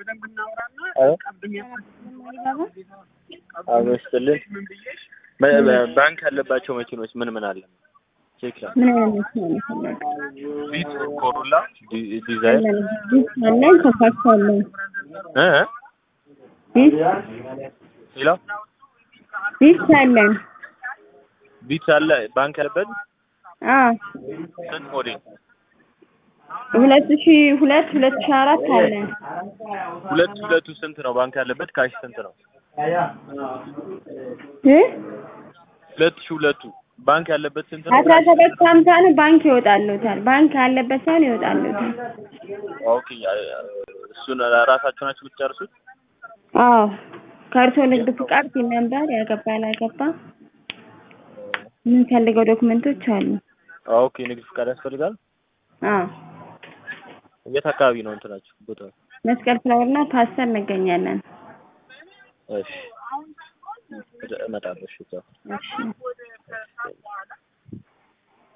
አመስልኝ ባንክ ያለባቸው መኪኖች ምን ምን አለ? ቼክ ላ ምን አይነት መኪና ነው የፈለገው? ቪት፣ ኮሮላ፣ ዲ- ዲዛይር ቢስ አለን፣ ኮምፓክት አለን። እ እ ቢስ ሌላ ቢስ አለን። ቪት አለ ባንክ ያለበት አዎ ስንት ሞዴል? ሁለት ሺ ሁለት ሁለት ሺ አራት አለን። ሁለት ሁለቱ ስንት ነው? ባንክ ያለበት ካሽ ስንት ነው? እ ሁለት ሺህ ሁለቱ ባንክ ያለበት ስንት ነው? አስራ ሰባት ሀምሳ ነው ባንክ ይወጣሉታል። ባንክ ያለበት ሳይሆን ይወጣሉታል። ኦኬ እሱን ራሳችሁ ናችሁ የምትጨርሱት? አዎ ከእርሶ ንግድ ፍቃድ ሲል ነበር ያገባ ያላገባ የምንፈልገው ዶክመንቶች አሉ። ኦኬ ንግድ ፍቃድ ያስፈልጋል። አዎ የት አካባቢ ነው እንትናችሁ ቦታ? መስቀል ፍላወርና ፓስተር እንገኛለን። እሺ እመጣለሁ። እሺ ቻው። እሺ